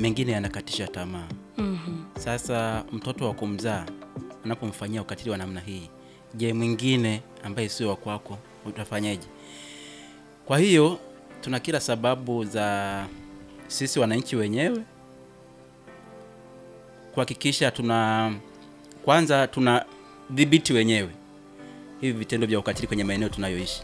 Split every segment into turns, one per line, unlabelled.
mengine yanakatisha tamaa. Sasa mtoto wa kumzaa unapomfanyia ukatili wa namna hii, je, mwingine ambaye sio wa kwako utafanyaje? Kwa hiyo tuna kila sababu za sisi wananchi wenyewe kuhakikisha tuna kwanza tuna dhibiti wenyewe hivi vitendo vya ukatili kwenye maeneo tunayoishi,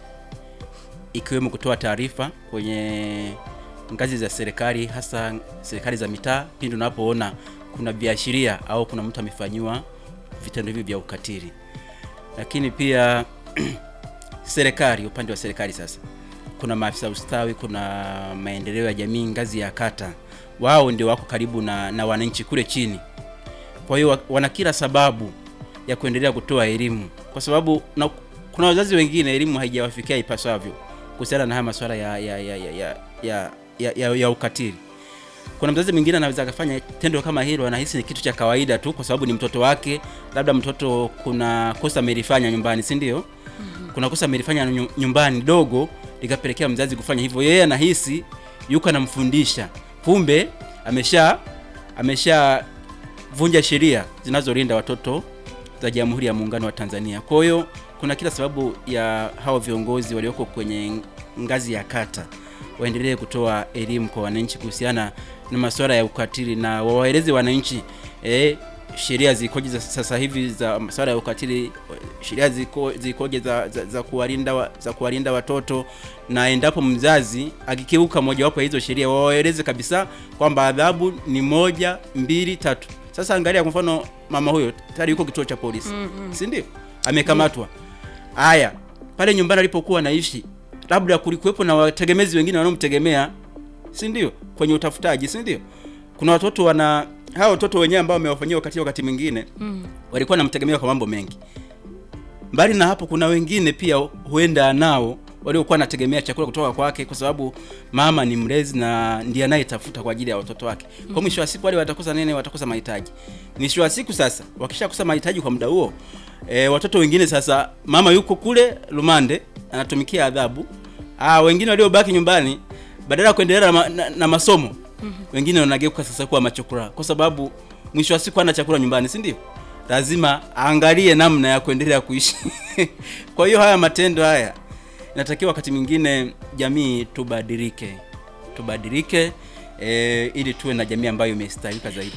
ikiwemo kutoa taarifa kwenye ngazi za serikali, hasa serikali za mitaa, pindi unapoona kuna viashiria au kuna mtu amefanyiwa vitendo hivi vya ukatili. Lakini pia serikali, upande wa serikali sasa, kuna maafisa ustawi, kuna maendeleo ya jamii ngazi ya kata, wao ndio wako karibu na, na wananchi kule chini. Kwa hiyo wa- wana kila sababu ya kuendelea kutoa elimu, kwa sababu na, kuna wazazi wengine elimu haijawafikia ipasavyo kuhusiana na haya masuala ya ya ya ya, ya, ya, ya, ya, ya ukatili. Kuna mzazi mwingine anaweza akafanya tendo kama hilo, anahisi ni kitu cha kawaida tu, kwa sababu ni mtoto wake, labda mtoto kuna kosa amelifanya nyumbani, si ndio? Kuna kosa amelifanya nyu- nyumbani dogo, likapelekea mzazi kufanya hivyo. Yeye anahisi yuko anamfundisha, kumbe amesha amesha vunja sheria zinazolinda watoto za Jamhuri ya Muungano wa Tanzania. Kwa hiyo kuna kila sababu ya hao viongozi walioko kwenye ngazi ya kata waendelee kutoa elimu kwa wananchi kuhusiana na masuala ya ukatili na wawaeleze wananchi eh, sheria zikoje za sasa hivi za masuala ya ukatili, sheria ziko, zikoje za, za, za kuwalinda wa, za kuwalinda watoto, na endapo mzazi akikiuka mojawapo ya hizo sheria wawaeleze kabisa kwamba adhabu ni moja, mbili, tatu. Sasa angalia kwa mfano mama huyo tayari yuko kituo cha polisi, si ndio? Amekamatwa. Haya, pale nyumbani alipokuwa anaishi, labda kulikuwepo na wategemezi wengine wanaomtegemea, si ndio? Kwenye utafutaji, si ndio? Kuna watoto wana hao watoto wenyewe ambao wamewafanyia wakati wakati mwingine walikuwa wanamtegemea kwa mambo mengi. Mbali na hapo, kuna wengine pia huenda nao waliokuwa wanategemea chakula kutoka kwake, kwa sababu mama ni mlezi na ndiye anayetafuta kwa ajili ya watoto wake. Kwa mwisho wa siku, wale watakosa nini? Watakosa mahitaji. Mwisho wa siku sasa, wakishakosa mahitaji kwa muda huo, e, watoto wengine sasa, mama yuko kule rumande anatumikia adhabu. Ah, wengine waliobaki nyumbani badala ya kuendelea na, ma, na, na masomo wengine wanageuka sasa kuwa machokora, kwa sababu mwisho wa siku hana chakula nyumbani, si ndio? Lazima aangalie namna ya kuendelea kuishi. Kwa hiyo haya matendo haya inatakiwa wakati mwingine jamii tubadilike, tubadilike e, ili tuwe na jamii ambayo imestahilika zaidi.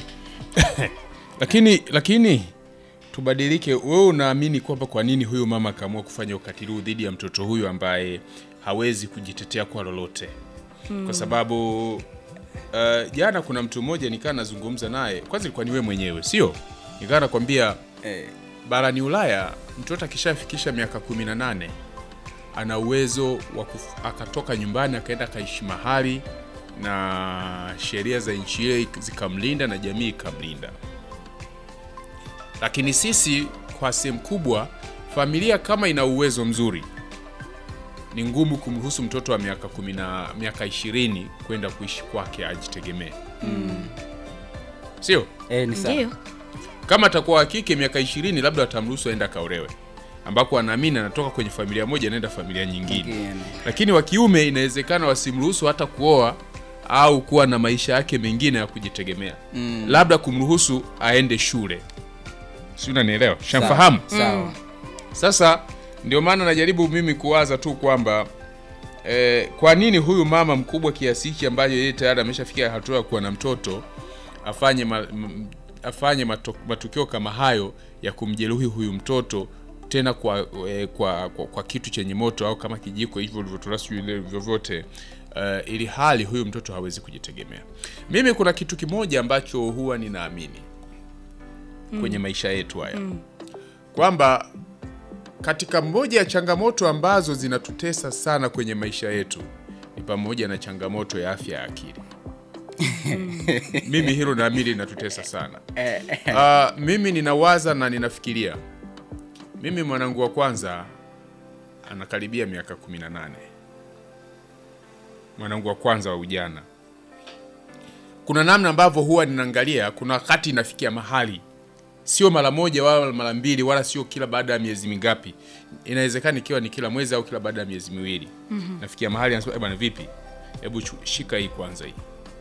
lakini lakini tubadilike. Wewe unaamini kwamba kwa nini huyu mama akaamua kufanya ukatili huu dhidi ya mtoto huyu ambaye hawezi kujitetea kwa lolote? Kwa sababu uh, jana kuna mtu mmoja nikaa nazungumza naye, kwanza ilikuwa ni wewe mwenyewe, sio? Nikaa nakwambia
Eh,
barani Ulaya mtoto akishafikisha miaka 18 ana uwezo wa kuf- akatoka nyumbani akaenda akaishi mahali na sheria za nchi ile zikamlinda na jamii ikamlinda. Lakini sisi kwa sehemu kubwa, familia kama ina uwezo mzuri, ni ngumu kumruhusu mtoto wa miaka kumi na miaka ishirini kwenda kuishi kwake ajitegemee, sio?
eh, ni sawa.
Ndio.
kama atakuwa wa kike miaka ishirini labda watamruhusu aende akaolewe ambako anaamini anatoka kwenye familia moja anaenda familia nyingine
Nyingine.
lakini wa kiume inawezekana wasimruhusu hata kuoa au kuwa na maisha yake mengine ya kujitegemea
Mm.
labda kumruhusu aende shule si unanielewa shamfahamu
Sawa.
sasa ndio maana najaribu mimi kuwaza tu kwamba eh, kwa nini huyu mama mkubwa kiasi hiki ambaye yeye tayari ameshafikia hatua ya kuwa na mtoto afanye ma, m, afanye mato, matukio kama hayo ya kumjeruhi huyu mtoto tena kwa, eh, kwa, kwa, kwa kitu chenye moto au kama kijiko hivyo ulivyotolewa sijui ile vyovyote uh, ili hali huyu mtoto hawezi kujitegemea. Mimi kuna kitu kimoja ambacho huwa ninaamini kwenye maisha yetu haya kwamba katika moja ya changamoto ambazo zinatutesa sana kwenye maisha yetu ni pamoja na changamoto ya afya ya akili. mimi hilo naamini linatutesa sana. Uh, mimi ninawaza na ninafikiria, mimi mwanangu wa kwanza anakaribia miaka 18, mwanangu wa kwanza wa ujana. Kuna namna ambavyo huwa ninaangalia, kuna wakati inafikia mahali sio mara moja wala mara mbili wala sio kila baada ya miezi mingapi, inawezekana ikiwa ni kila mwezi au kila baada ya miezi miwili. Nafikia mahali anasema, "Eh bwana, vipi, hebu chu- shika hii kwanza hii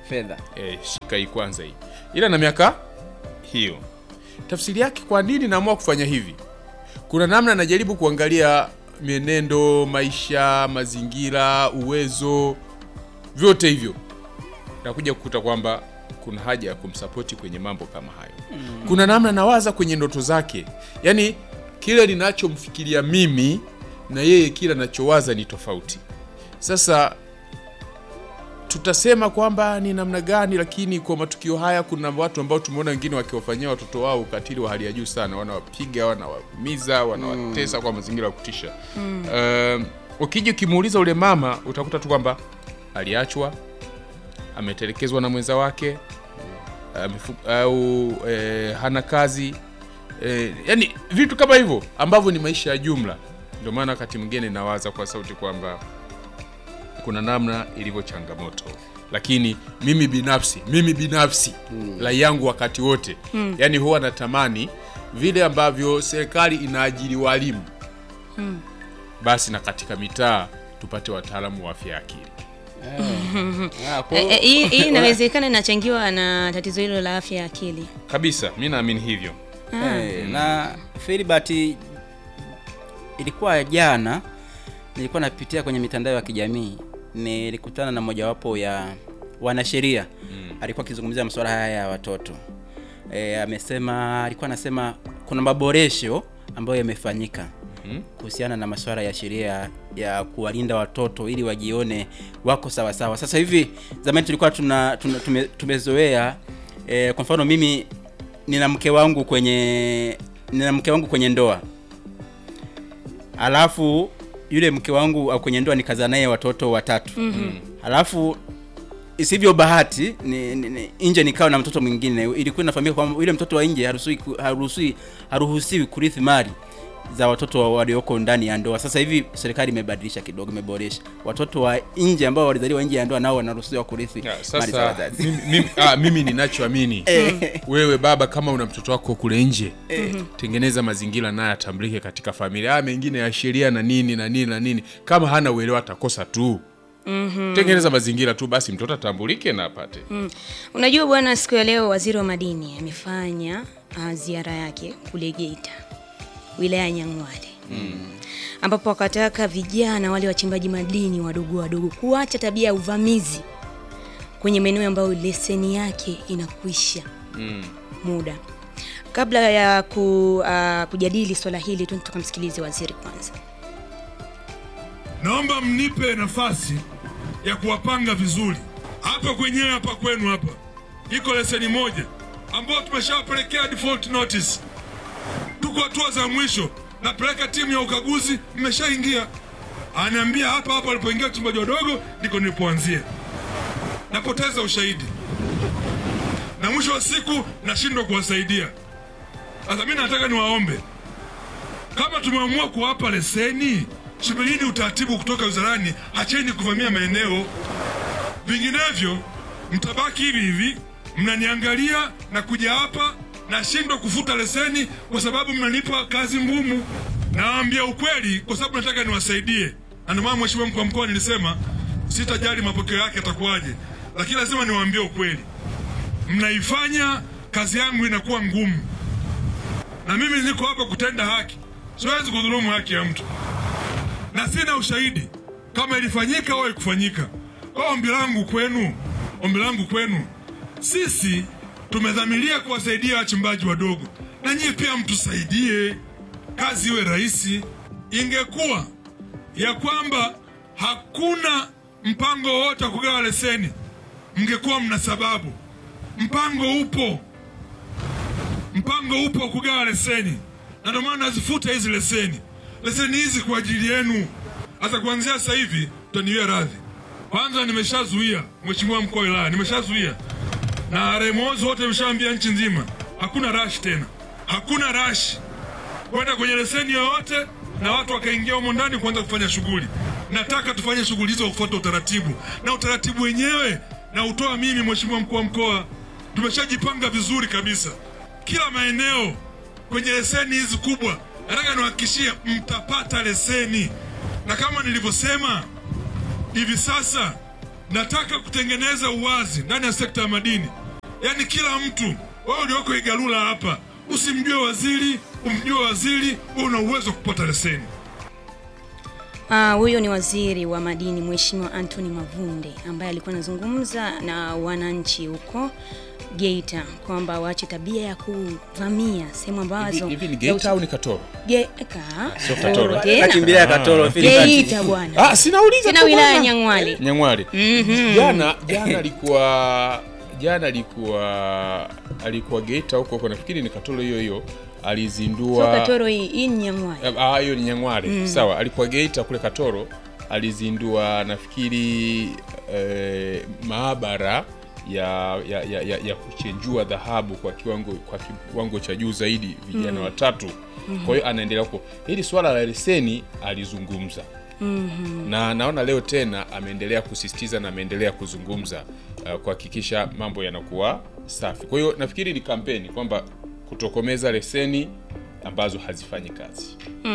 fedha
e, shika hii kwanza hii ila na miaka hiyo tafsiri yake kwa nini naamua kufanya hivi kuna namna najaribu kuangalia mienendo maisha mazingira uwezo vyote hivyo nakuja kukuta kwamba kuna haja ya kumsapoti kwenye mambo kama hayo mm. kuna namna nawaza kwenye ndoto zake yaani kile ninachomfikiria mimi na yeye kile anachowaza ni tofauti sasa tutasema kwamba ni namna gani lakini kwa matukio haya kuna watu ambao tumeona wengine wakiwafanyia watoto wao ukatili wa hali ya juu sana wanawapiga wanawaumiza wanawatesa kwa mazingira ya kutisha mm. ukija ukimuuliza ule mama utakuta tu kwamba aliachwa ametelekezwa na mwenza wake amefu- au e, hana kazi e, yani vitu kama hivyo ambavyo ni maisha ya jumla ndio maana wakati mwingine nawaza kwa sauti kwamba kuna namna ilivyo changamoto lakini mimi binafsi mimi binafsi mm. rai yangu wakati wote mm. yani huwa natamani vile ambavyo serikali inaajiri walimu mm. basi na katika mitaa tupate wataalamu wa afya ya akili
Ah, kwa-
Eh, eh, hii hii inawezekana inachangiwa na tatizo hilo la afya ya akili
kabisa mi naamini hivyo
Eh, na Filibert ilikuwa jana nilikuwa napitia kwenye mitandao ya kijamii nilikutana na mojawapo ya wanasheria mm. alikuwa akizungumzia masuala haya ya watoto e, amesema alikuwa anasema kuna maboresho ambayo yamefanyika
Mm.
kuhusiana na masuala ya sheria ya kuwalinda watoto ili wajione wako sawa sawa. Sasa hivi zamani tulikuwa tuna, tuna tume, tumezoea e, kwa mfano mimi nina mke wangu kwenye nina mke wangu kwenye ndoa alafu yule mke wangu au kwenye ndoa nikazaa naye watoto watatu mm-hmm. alafu isivyo bahati ni, ni, ni, nje nikawa na mtoto mwingine ilikuwa inafahamika kwamba yule mtoto wa nje haruhusiwi ku- haruhusiwi haruhusiwi kurithi mali za watoto wa- walioko ndani ya ndoa sasa hivi serikali imebadilisha kidogo imeboresha watoto wa nje ambao walizaliwa nje ya ndoa nao wanaruhusiwa kurithi
Ya,
mali za
sasa
wazazi
mimi, mimi, ah, mimi ninachoamini wewe baba kama una mtoto wako kule nje tengeneza mazingira naye atambulike katika familia haya mengine ya sheria na nini na nini na nini kama hana uelewa atakosa tu mm-hmm. tengeneza mazingira tu basi mtoto atambulike na apate
Mm. Unajua bwana, siku ya leo waziri wa madini amefanya uh, ziara yake kule Geita, wilaya ya Nyang'hwale mm. ambapo akataka vijana wale wachimbaji madini wadogo wadogo kuacha tabia ya uvamizi kwenye maeneo ambayo leseni yake inakwisha
mm.
muda. Kabla ya ku, uh, kujadili swala hili tu tukamsikilize waziri kwanza.
naomba mnipe nafasi ya kuwapanga vizuri hapa kwenyewe hapa kwenu hapa iko leseni moja ambayo tumeshawapelekea default notice tuko hatua za mwisho napeleka timu ya ukaguzi mmeshaingia anaambia hapa hapa walipoingia wachimbaji wadogo ndiko nilipoanzia napoteza ushahidi na mwisho wa siku nashindwa kuwasaidia sasa mi nataka niwaombe kama tumeamua kuwapa leseni, subirini utaratibu kutoka wizarani, hacheni kuvamia maeneo, vinginevyo mtabaki hivi hivi, mnaniangalia na kuja hapa nashindwa kufuta leseni kwa sababu mnanipa kazi ngumu. Nawaambia ukweli kwa sababu nataka niwasaidie, na ndio maana mheshimiwa mkuu wa mkoa nilisema sitajali mapokeo yake atakuwaje, lakini lazima niwaambie ukweli, mnaifanya kazi yangu inakuwa ngumu na mimi niko hapa kutenda haki, siwezi kudhulumu haki ya mtu, na sina ushahidi kama ilifanyika au haikufanyika. Kwa ombi langu kwenu, ombi langu kwenu, sisi tumedhamiria kuwasaidia wachimbaji wadogo, na nyinyi pia mtusaidie, kazi iwe rahisi. Ingekuwa ya kwamba hakuna mpango wowote wa kugawa leseni, mngekuwa mna sababu. Mpango upo, mpango upo wa kugawa leseni, na ndio maana nazifuta hizi leseni. Leseni hizi kwa ajili yenu. Hata kuanzia sasa hivi tutaniwia radhi. Kwanza nimeshazuia, mheshimiwa mkuu wa wilaya, nimeshazuia na remozi wote nimeshaambia nchi nzima, hakuna rash tena, hakuna rash kwenda kwenye leseni yoyote na watu wakaingia humo ndani kuanza kufanya shughuli. Nataka tufanye shughuli hizo kwa kufuata utaratibu, na utaratibu wenyewe na utoa mimi, mheshimiwa mkuu wa mkoa. Tumeshajipanga vizuri kabisa, kila maeneo kwenye leseni hizi kubwa. Nataka niwahakikishie mtapata leseni, na kama nilivyosema, hivi sasa nataka kutengeneza uwazi ndani ya sekta ya madini, yaani kila mtu, wewe ulioko Igalula hapa, usimjue waziri, umjue waziri, wewe una uwezo wa kupata leseni.
Ah, huyo ni waziri wa madini Mheshimiwa Anthony Mavunde ambaye alikuwa anazungumza na wananchi huko Geita kwamba waache tabia ya kuvamia sehemu ambazo
hivi ni
za
Geita
uchi-
au ni Katoro?
Ge- ka-
Sio Katoro.
tena.
Nakimbilia Katoro Filibert.
Geita bwana.
Ah, sinauliza
Tena
tu
wilaya ya
bwana.
Nyang'hwale.
Nyang'hwale. Jana jana alikuwa jana alikuwa alikuwa Geita huko huko nafikiri ni Katoro hiyo hiyo alizindua
Sio Katoro hii, hii ni Nyang'hwale.
Ah, hiyo ni Nyang'hwale. Sawa, alikuwa Geita kule Katoro alizindua nafikiri eh, maabara ya ya, ya, ya, ya kuchenjua dhahabu kwa kiwango kwa kiwango cha juu zaidi vijana watatu. Kwa hiyo anaendelea huko. Hili swala la leseni alizungumza. Na naona leo tena ameendelea kusisitiza na ameendelea kuzungumza uh, kuhakikisha mambo yanakuwa safi. Kwa hiyo nafikiri ni kampeni kwamba kutokomeza leseni ambazo hazifanyi kazi.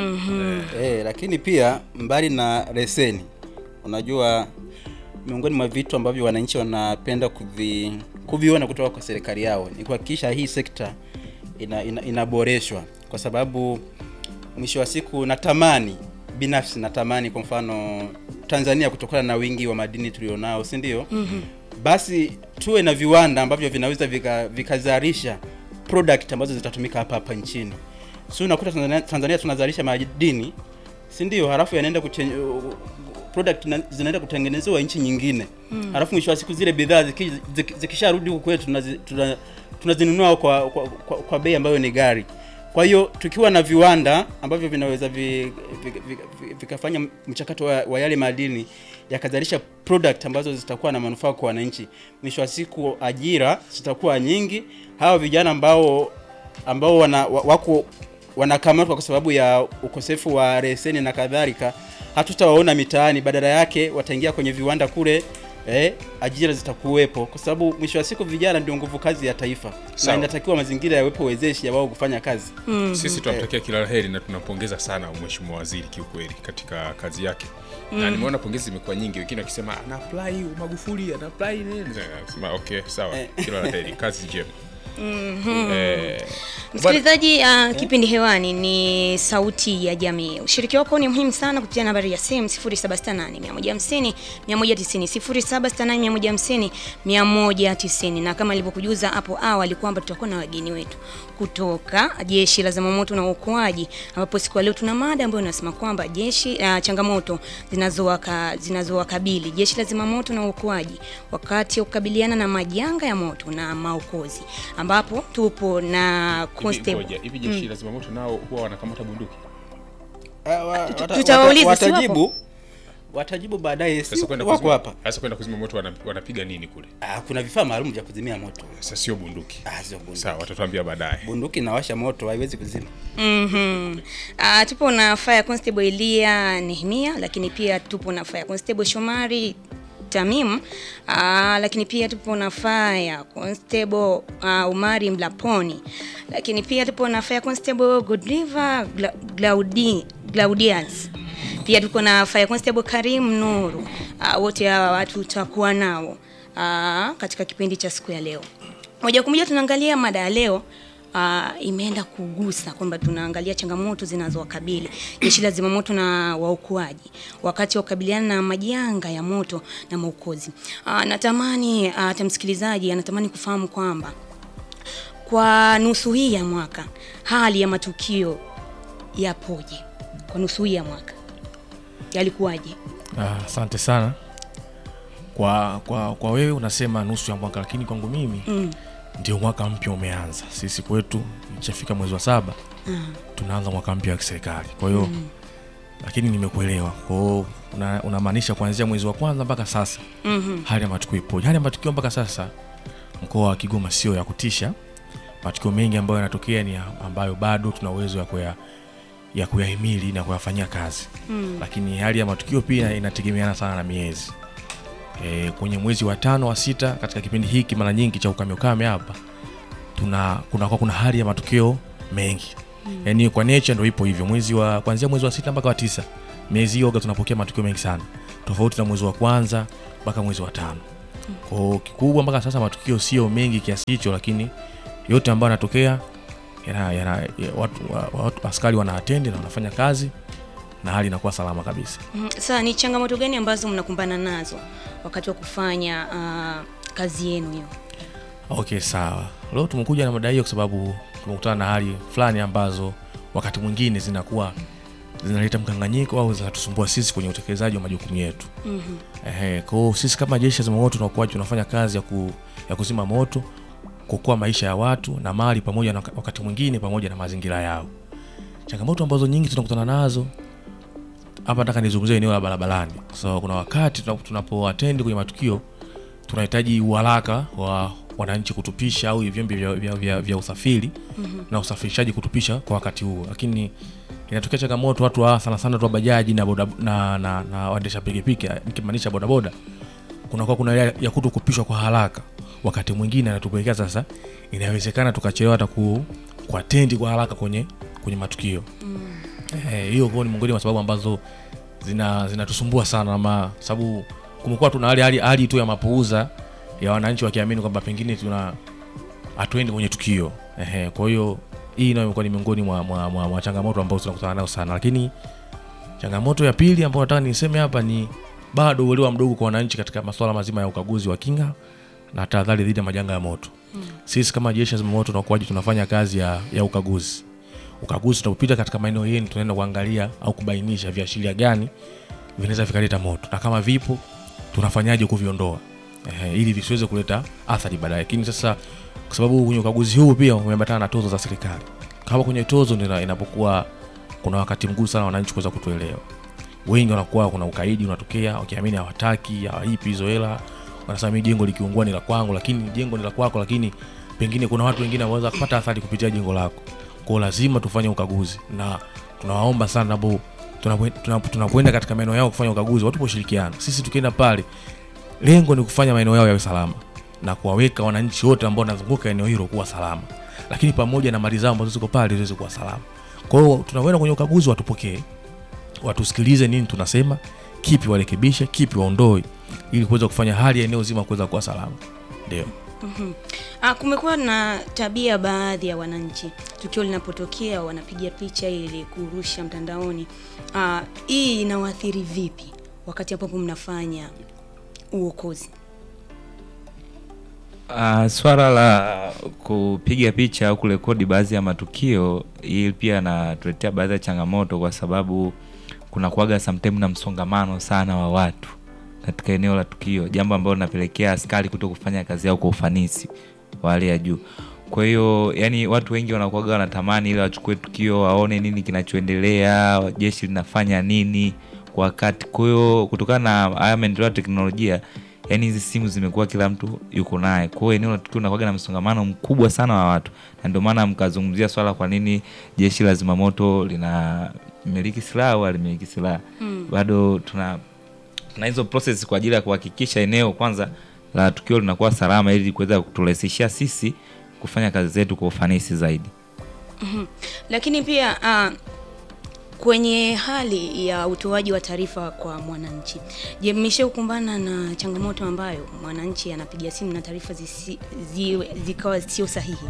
Eh, lakini pia mbali na leseni, unajua miongoni mwa vitu ambavyo wananchi wanapenda kuvi, kuviona kutoka kwa serikali yao ni kuhakikisha hii sekta ina, ina, inaboreshwa kwa sababu mwisho wa siku natamani binafsi natamani kwa mfano Tanzania kutokana na wingi wa madini tulionao, si ndio? mm-hmm. Basi tuwe na viwanda ambavyo vinaweza vika- vikazalisha product ambazo zitatumika hapa hapa nchini. Si unakuta Tanzania, Tanzania tunazalisha madini, si ndio? Halafu yanaenda kuchen- product na- zinaenda kutengenezewa nchi nyingine mm. Halafu mwisho wa siku zile bidhaa ziki- ziki- zikisharudi huku kwetu tunazi- tuna- tunazinunua kwa, kwa, kwa, kwa bei ambayo ni gari. Kwa hiyo tukiwa na viwanda ambavyo vinaweza vi- vi- vi- vi- vikafanya mchakato wa, wa yale madini yakazalisha product ambazo zitakuwa na manufaa kwa wananchi, mwisho wa siku ajira zitakuwa nyingi. Hawa vijana ambao ambao wana, wa- wako wanakamatwa kwa sababu ya ukosefu wa leseni na kadhalika, hatutawaona mitaani, badala yake wataingia kwenye viwanda kule. Eh, ajira zitakuwepo kwa sababu mwisho wa siku vijana ndio nguvu kazi ya taifa,
Sawa.
na inatakiwa mazingira yawepo wezeshi ya wao kufanya kazi.
Sisi tunamtakia kila la heri na tunampongeza sana mheshimiwa waziri kiukweli katika kazi yake. Na nimeona pongezi zimekuwa nyingi, wengine wakisema ana apply Magufuli, ana apply nini. Nasema okay, sawa. Kila la heri, kazi njema. Eh,
Msikilizaji, uh, kipindi hewani ni Sauti ya Jamii. Ushiriki wako ni muhimu sana kupitia nambari ya simu 0768 150 190 0768 150 190, na kama nilivyokujuza hapo awali kwamba tutakuwa na wageni wetu kutoka Jeshi la Zimamoto na Uokoaji, ambapo siku ya leo tuna mada ambayo inasema kwamba jeshi uh, changamoto zinazowaka zinazowakabili jeshi la zimamoto na uokoaji wakati wa kukabiliana na majanga ya moto na maokozi, ambapo tupo na
hivi
constable
ngoja, hivi jeshi la zimamoto nao huwa wanakamata bunduki.
Ah, wa- wata-
tutawauliza,
wata-
si
watajibu watajibu baadaye, si
Sasa kwenda
wako
kuzima,
hapa.
sasa kwenda kuzima moto wana- wanapiga nini kule?
Ah, kuna vifaa maalum vya kuzimia moto.
Sasa sio bunduki.
Ah, sio bunduki.
Sawa, watatuambia baadaye.
Bunduki inawasha moto, haiwezi kuzima.
Mhm. Ah, tupo na Fire Constable Elia Nehemia, lakini pia tupo na Fire Constable Shomari Tamim, ah, lakini pia tupo na Fire Constable ah, Umari Mlaponi, lakini pia tupo na Fire Constable Godriva Gla Glaudi Glaudians. Pia tuko na Fire Constable Karim Nuru. Ah, wote hawa watu tutakuwa nao ah, katika kipindi cha siku ya leo. Moja kwa moja tunaangalia mada ya leo uh, imeenda kugusa kwamba tunaangalia changamoto zinazowakabili jeshi la zimamoto na waokoaji wakati wa kukabiliana na majanga ya moto na maokozi. Uh, natamani hata uh, msikilizaji anatamani kufahamu kwamba kwa nusu hii ya mwaka hali ya matukio yapoje? Kwa nusu hii ya mwaka yalikuwaje?
Ah, Asante sana kwa, kwa, kwa wewe unasema nusu ya mwaka, lakini kwangu mimi
Mm.
ndio mwaka mpya umeanza. Sisi kwetu ikishafika mwezi wa saba tunaanza mwaka mpya wa kiserikali, kwa hiyo lakini nimekuelewa. Kwa hiyo una- unamaanisha kuanzia mwezi wa kwanza mpaka sasa
Mhm.
hali ya matukio ipoje? Hali ya matukio mpaka sasa mkoa wa Kigoma sio ya kutisha. Matukio mengi ambayo yanatokea ni ambayo bado tuna uwezo ya kuya ya kuyahimili na kuyafanyia kazi
Mm.
lakini hali ya matukio pia inategemeana sana na miezi e, kwenye mwezi wa tano wa sita katika kipindi hiki mara nyingi cha ukame ukame hapa tuna kuna, kuna hali ya matukio mengi mm. yani kwa nature ndo ipo hivyo mwezi wa kuanzia mwezi wa sita mpaka wa tisa miezi hiyo huwaga tunapokea matukio mengi sana tofauti na mwezi wa kwanza mpaka mwezi wa tano. Kwa hiyo kikubwa mpaka sasa matukio sio mengi kiasi hicho, lakini yote ambayo yanatokea yana, yana, ya, watu, wa, watu, askari wana attend na wanafanya kazi na hali inakuwa salama kabisa.
Mhm. Sasa ni changamoto gani ambazo mnakumbana nazo wakati wa kufanya ah, kazi yenu hiyo?
Okay, sawa. Leo tumekuja na mada hiyo kwa sababu tumekutana na hali fulani ambazo wakati mwingine zinakuwa zinaleta mkanganyiko au zinatusumbua sisi kwenye utekelezaji wa majukumu yetu.
Mhm.
Ehe, kwa hiyo sisi kama jeshi la zimamoto tunakuwa tunafanya kazi ya, ku, ya kuzima moto, kuokoa maisha ya watu na mali, pamoja na wakati mwingine pamoja na mazingira yao. Changamoto ambazo nyingi tunakutana nazo hapa, nataka nizungumzie eneo la barabarani. So kuna wakati tuna- tunapoatendi kwenye matukio tunahitaji uharaka wa wananchi kutupisha au vyombo vya, vya, vya, vya usafiri na usafirishaji kutupisha kwa wakati huo, lakini inatokea changamoto watu wa sana sana tu wa bajaji na boda, na, na, na waendesha pikipiki nikimaanisha bodaboda, kunakuwa kuna ile ya kuto kupishwa kwa haraka. Wakati mwingine anatupelekea sasa, inawezekana tukachelewa hata ku kuatendi kwa haraka kwenye kwenye matukio Eh, hiyo kwa ni miongoni mwa sababu ambazo zina zinatusumbua sana, ama sababu kumekuwa tuna hali hali hali tu ya mapuuza ya wananchi wakiamini kwamba pengine tuna hatuendi kwenye tukio ehe. Kwa hiyo hii nayo imekuwa ni miongoni mwa, mwa, mwa, mwa changamoto ambazo tunakutana nayo sana, lakini changamoto ya pili ambayo nataka niseme hapa ni bado uelewa mdogo kwa wananchi katika masuala mazima ya ukaguzi wa kinga na tahadhari dhidi ya majanga ya moto. Sisi kama jeshi la zimamoto na uokoaji tunafanya kazi ya, ya ukaguzi. Ukaguzi tunapopita katika maeneo yenu, tunaenda kuangalia au kubainisha viashiria gani vinaweza vikaleta moto na kama vipo tunafanyaje kuviondoa ehe, ili visiweze kuleta athari baadaye. Lakini sasa kwa sababu kwenye ukaguzi huu pia umeambatana na tozo za serikali, kama kwenye tozo ndio inapokuwa kuna wakati mgumu sana wananchi kuweza kutuelewa. Wengi wanakuwa kuna ukaidi unatokea, wakiamini hawataki hawaipi hizo hela, wanasema mimi jengo likiungua ni la kwangu, lakini jengo ni la kwako, lakini pengine kuna watu wengine wanaweza kupata athari kupitia jengo lako. Kwa hiyo lazima tufanye ukaguzi na tunawaomba sana nabo tunapo- tunapo- tunapoenda katika maeneo yao kufanya ukaguzi, watu poshirikiana. Sisi tukienda pale, lengo ni kufanya maeneo yao yawe salama na kuwaweka wananchi wote ambao wanazunguka eneo hilo kuwa salama, lakini pamoja na mali zao ambazo ziko pale ziweze kuwa salama. Kwa hiyo tunapoenda kwenye ukaguzi, watupokee, watusikilize nini tunasema, kipi warekebishe, kipi waondoe, ili kuweza kufanya hali ya eneo zima kuweza kuwa salama. Ndio.
Ah, kumekuwa na tabia baadhi ya wananchi, tukio linapotokea wanapiga picha ili kurusha mtandaoni. Ah, hii inawaathiri vipi wakati ambapo mnafanya uokozi?
Uh, swala la kupiga picha au kurekodi baadhi ya matukio hii pia natuletea baadhi ya changamoto, kwa sababu kuna kuaga sometime na msongamano sana wa watu katika eneo la tukio, jambo ambalo linapelekea askari kuto kufanya kazi yao kwa ufanisi wa hali ya juu. Kwa hiyo yani, watu wengi wanakuaga wanatamani ili wachukue tukio waone nini kinachoendelea, jeshi linafanya nini kwa wakati. Kwa hiyo kutokana na haya maendeleo ya teknolojia yani hizi simu zimekuwa kila mtu yuko naye, kwa hiyo eneo la tukio unakuwa na msongamano mkubwa sana wa watu, na ndio maana mkazungumzia swala kwa nini jeshi la zimamoto lina miliki silaha au alimiliki silaha bado tuna tuna hizo process kwa ajili ya kuhakikisha eneo kwanza la tukio linakuwa salama, ili kuweza kuturahisishia sisi kufanya kazi zetu kwa ufanisi zaidi.
Lakini pia ah, kwenye hali ya utoaji wa taarifa kwa mwananchi, je, mmeshakumbana na changamoto ambayo mwananchi anapiga simu na taarifa zisi- ziwe- zikawa sio sahihi?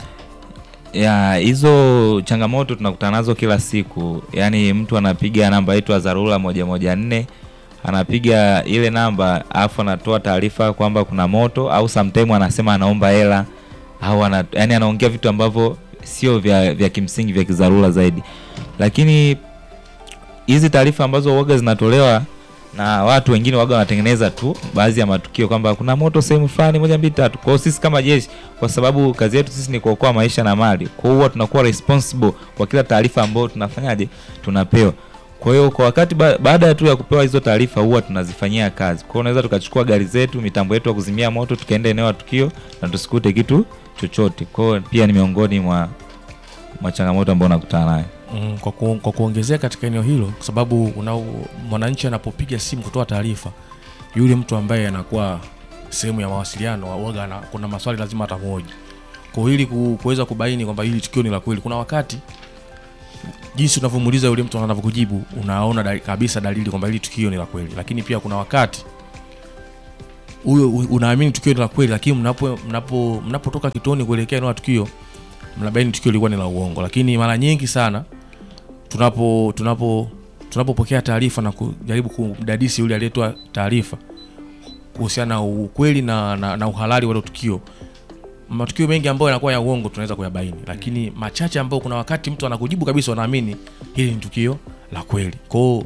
ya hizo changamoto tunakutana nazo kila siku. Yaani mtu anapiga namba yetu ya dharura moja moja nne, anapiga ile namba alafu anatoa taarifa kwamba kuna moto, au sometime anasema anaomba hela au ana, yani anaongea vitu ambavyo sio vya, vya kimsingi vya kidharura zaidi, lakini hizi taarifa ambazo waga zinatolewa na watu wengine waga wanatengeneza tu baadhi ya matukio kwamba kuna moto sehemu fulani moja mbili tatu. Kwa hiyo sisi kama jeshi, kwa sababu kazi yetu sisi ni kuokoa maisha na mali, kwa hiyo huwa tunakuwa responsible kwa kila taarifa ambayo tunafanyaje tunapewa. Kwa hiyo kwa wakati ba baada ya tu ya kupewa hizo taarifa huwa tunazifanyia kazi. Kwa hiyo unaweza tukachukua gari zetu, mitambo yetu ya kuzimia moto, tukaenda eneo la tukio na tusikute kitu chochote. Kwa hiyo pia ni miongoni mwa mwa changamoto ambayo nakutana nayo.
Mm, kwa, ku, kwa kuongezea katika eneo hilo, kwa sababu una mwananchi anapopiga simu kutoa taarifa, yule mtu ambaye anakuwa sehemu ya mawasiliano waga ana, kuna maswali lazima atamoja kwa hiyo ili ku- kuweza kubaini kwamba hili tukio ni la kweli. Kuna wakati jinsi unavyomuuliza yule mtu anavyokujibu unaona dali, kabisa dalili kwamba hili tukio ni la kweli lakini pia kuna wakati huyo u- unaamini tukio ni la kweli lakini mnapo mnapo mnapotoka kituoni kuelekea eneo la tukio mnabaini tukio lilikuwa ni la uongo lakini mara nyingi sana tunapo tunapo tunapopokea taarifa na kujaribu kumdadisi yule aliyetoa taarifa kuhusiana na ukweli na, na, na uhalali wa hilo tukio matukio mengi ambayo yanakuwa ya uongo tunaweza kuyabaini lakini machache ambayo kuna wakati mtu anakujibu kabisa wanaamini hili ni tukio la kweli kwao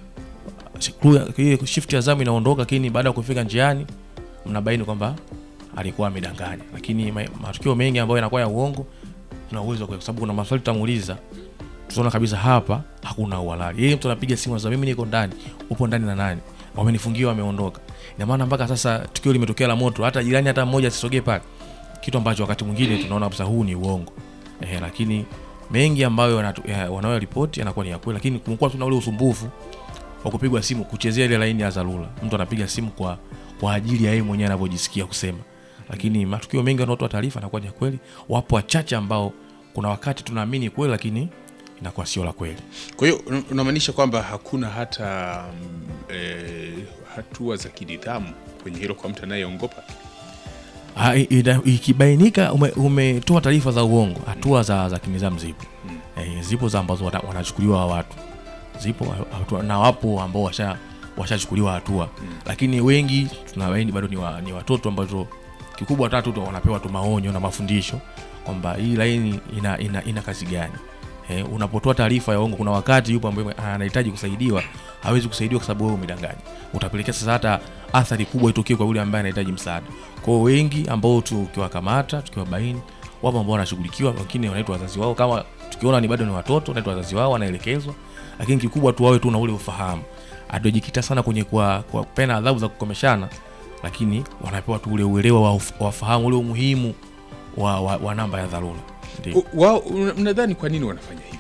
hiyo shift ya zamu inaondoka lakini baada ya kufika njiani mnabaini kwamba alikuwa amedanganya lakini ma- matukio mengi ambayo yanakuwa ya uongo tuna uwezo wa- kwa sababu kuna maswali tutamuuliza tutaona kabisa hapa hakuna uhalali yeye mtu anapiga simu sasa mimi niko ndani upo ndani na nani wamenifungia wameondoka ina maana mpaka sasa tukio limetokea la moto hata jirani hata mmoja asisogee pale kitu ambacho wakati mwingine tunaona kabisa huu ni uongo eh, lakini mengi ambayo wanatu- ya- wanayoripoti yanakuwa ni ya kweli lakini kumekuwa tuna ule usumbufu wa kupigwa simu kuchezea ile laini ya dharura mtu anapiga simu kwa kwa ajili ya yeye mwenyewe anavyojisikia kusema lakini matukio mengi wanaotoa taarifa yanakuwa ni ya kweli wapo wachache ambao kuna wakati tunaamini kweli lakini inakuwa sio la kweli
Kwa hiyo un- unamaanisha kwamba hakuna hata mm, eh, hatua za kinidhamu kwenye hilo kwa mtu anayeongopa?
Ha, i- ida- ikibainika ume- umetoa taarifa za uongo hatua za, za kinizamu zipo eh, zipo za ambazo wana- wanachukuliwa hawa watu zipo ha- hatua, na wapo ambao washa washachukuliwa hatua lakini wengi tunabaini bado ni, wa, ni watoto ambazo kikubwa tatu tu wanapewa tu maonyo na mafundisho kwamba hii laini ina, ina, ina kazi gani eh, unapotoa taarifa ya uongo kuna wakati yupo ambaye anahitaji kusaidiwa hawezi kusaidiwa kwa sababu wewe umedanganya utapelekea sasa hata athari kubwa itokee kwa yule ambaye anahitaji msaada kwao wengi ambao tukiwakamata tukiwabaini wapo ambao wanashughulikiwa wengine wanaitwa wazazi wao kama tukiona ni bado ni watoto wanaitwa wazazi wao wanaelekezwa lakini kikubwa tu wawe tu na ule ufahamu atojikita sana kwenye kwa, kwa pena adhabu za kukomeshana lakini wanapewa tu ule uelewa wa uf- wafahamu ule umuhimu wa, wa, wa namba ya dharura ndio
U- Wao una- mnadhani kwa nini wanafanya hivi?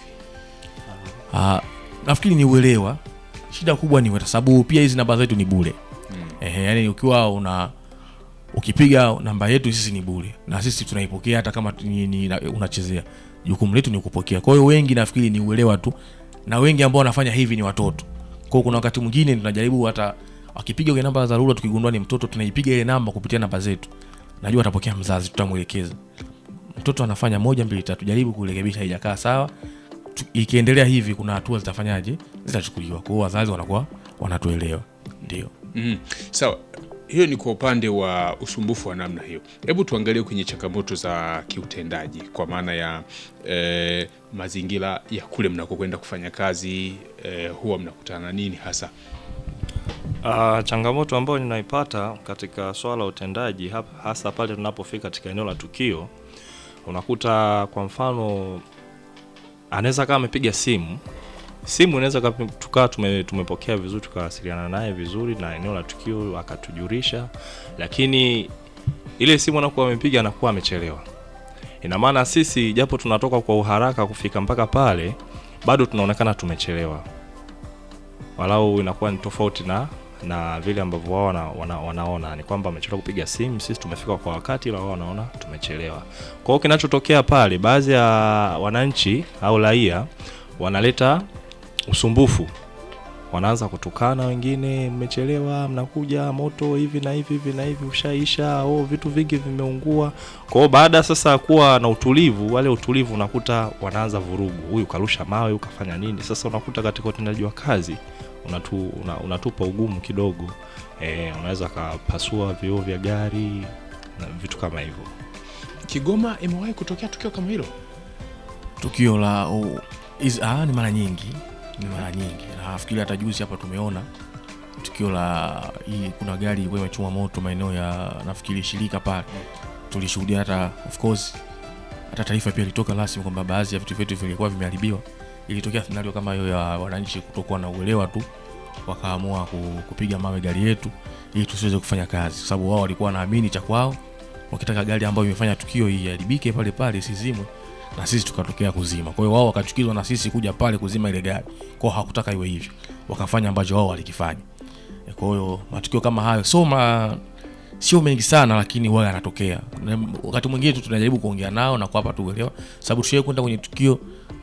Ah, nafikiri ni uelewa shida kubwa ni kwa sababu pia hizi namba zetu ni bure Ehe, yani ukiwa una ukipiga namba yetu sisi ni bure na sisi tunaipokea hata kama ni, ni, na- unachezea jukumu letu ni kupokea kwa hiyo wengi nafikiri ni uelewa tu na wengi ambao wanafanya hivi ni watoto kwa hiyo kuna wakati mwingine tunajaribu hata wakipiga kwenye namba za dharura tukigundua ni mtoto tunaipiga ile namba kupitia namba zetu najua atapokea mzazi tutamwelekeza mtoto anafanya moja mbili tatu jaribu kurekebisha haijakaa sawa Tu- ikiendelea hivi kuna hatua zitafanyaje zitachukuliwa kwa hiyo wazazi wanakuwa wanatuelewa ndio
Mm. Sawa, hiyo ni kwa upande wa usumbufu wa namna hiyo. Hebu tuangalie kwenye changamoto za kiutendaji, kwa maana ya eh, mazingira ya kule mnakokwenda kufanya kazi eh, huwa mnakutana na nini hasa?
Uh, changamoto ambayo ninaipata katika swala la utendaji hap- hasa pale tunapofika katika eneo la tukio, unakuta kwa mfano anaweza kama amepiga simu simu inaweza kapi- tukawa tume, tumepokea vizuri tukawasiliana naye vizuri na eneo la tukio akatujulisha, lakini ile simu anakuwa amepiga anakuwa amechelewa. Ina maana sisi japo tunatoka kwa uharaka kufika mpaka pale, bado tunaonekana tumechelewa walau inakuwa ni tofauti na na vile ambavyo wao wana, wana, wanaona ni kwamba amechelewa kupiga simu, sisi tumefika kwa wakati, ila wao wanaona tumechelewa. Kwa hiyo kinachotokea pale, baadhi ya wananchi au raia wanaleta usumbufu, wanaanza kutukana wengine, mmechelewa, mnakuja moto hivi na hivi hivi na hivi ushaisha, oh, vitu vingi vimeungua. Kwa hiyo baada sasa ya kuwa na utulivu, wale utulivu unakuta wanaanza vurugu, huyu karusha mawe, huyu kafanya nini. Sasa unakuta katika utendaji wa kazi unatu, una, unatupa ugumu kidogo e, unaweza kapasua vioo vya gari na vitu kama hivyo.
Kigoma imewahi kutokea tukio kama hilo?
tukio la oh, is, ah, ni mara nyingi ni mara nyingi na nafikiri hata juzi hapa tumeona tukio la hii kuna gari ilikuwa imechoma moto maeneo ya nafikiri shirika pale tulishuhudia hata of course hata taarifa pia ilitoka rasmi kwamba baadhi ya vitu vyetu vilikuwa vimeharibiwa ilitokea scenario kama hiyo ya wananchi kutokuwa na uelewa tu wakaamua ku- kupiga mawe gari yetu ili tusiweze kufanya kazi kwa sababu wao walikuwa wanaamini cha kwao wakitaka gari ambayo imefanya tukio iharibike pale pale isizimwe na sisi tukatokea kuzima kwa hiyo wao wakachukizwa na sisi kuja pale kuzima ile gari kwao hakutaka iwe hivyo wakafanya ambacho wao walikifanya E, kwa hiyo matukio kama hayo so ma, sio mengi sana lakini huwa yanatokea Na wakati mwingine tu tunajaribu kuongea nao na kuwapa tu uelewa sababu tushie kwenda kwenye tukio